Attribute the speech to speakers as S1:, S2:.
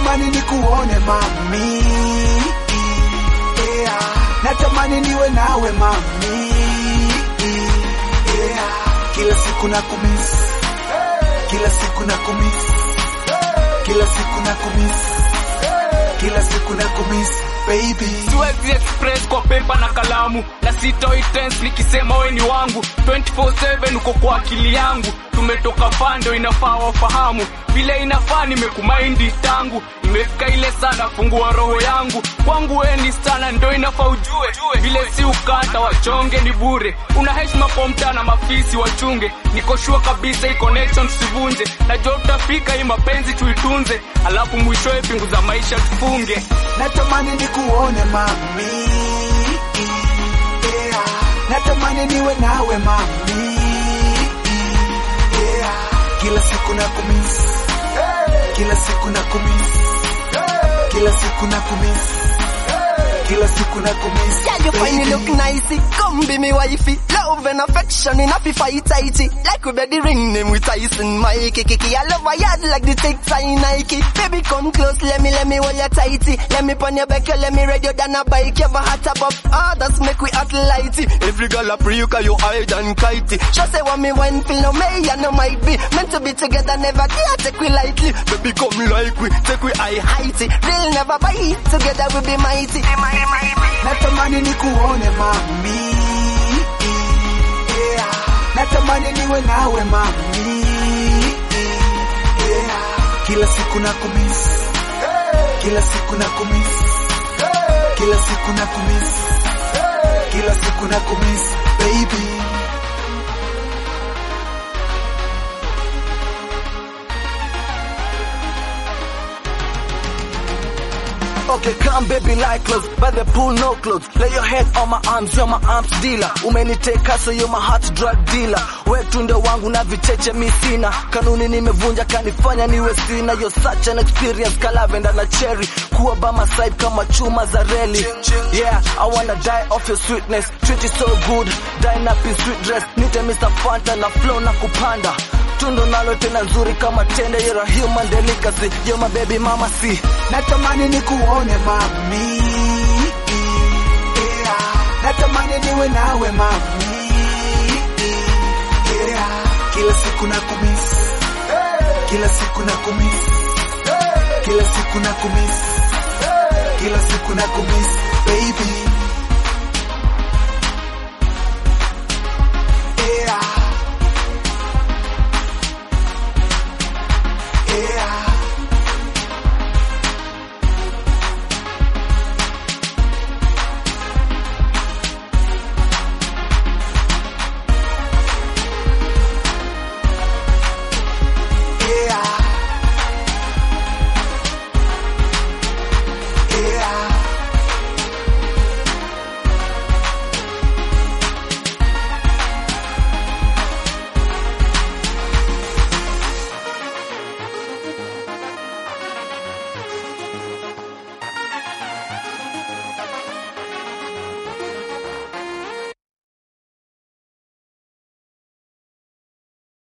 S1: natamani nikuone mami yeah. natamani niwe nawe mami yeah. kila siku na kumis kila siku na kumis kila siku na kumis kila siku na kumis baby
S2: siwezi express kwa pepa na kalamu na sitoi tense nikisema we ni wangu 24/7 uko kwa akili yangu tumetoka fando inafaa wafahamu vile inafaa nimekumaindi tangu imefika ile sana fungua roho yangu kwangu we ni sana ndo inafaa ujue vile si ukata wachonge ni bure una heshima kwa mtaa na mafisi wachunge nikoshua kabisa hii connection tusivunje najua utafika hii mapenzi tuitunze alafu mwishowe pingu za maisha tufunge
S1: natamani nikuone mami yeah. natamani niwe nawe mami yeah. kila siku na kumis kila siku na kumis kila siku na kumis kila siku na kumis
S3: Yeah, you find me
S1: baby.
S3: look nice. Come be me wifey. Love and affection enough if I tighty. Like we the ring name with Tyson Mikey. Kiki, I love my yard like the tick sign Nike. Baby, come close, let me, let me hold you tighty. Let me pon your back, let me ride you down a bike. You ever hot above others, make we act lighty. Every girl a pre you cause you hide and kitey. Just say what me when feel no may and no might be. Meant to be together, never dare take we lightly. Baby, come like we, take we high heighty. Real never bite, together we be mighty.
S1: natamani nikuone mami yeah. natamani niwe nawe mami yeah. kila siku na kumis kila siku na kumis kila siku na kumis kila siku na kumis baby
S3: Okay, come baby like clothes, by the pool no clothes. Lay your head on my arms, you're my arms dealer. Umeniteka so you're my heart drug dealer. We tunde wangu na vicheche mi sina. Kanuni nimevunja kanifanya niwe sina. You're such an experience, kalavenda na cherry. Kuwa by my side kama chuma za reli. Yeah, I wanna die off your sweetness. Treat you so good, dine up in sweet dress. Nite Mr. Fanta na flow na kupanda. Tundo nalo tena nzuri kama tende, you're a human delicacy. You're my baby mama, see.
S1: natamani nikuone mami yeah. natamani niwe nawe mami yeah. kila siku na kumis kila siku na kumis kila siku na kumis kila siku na kumis baby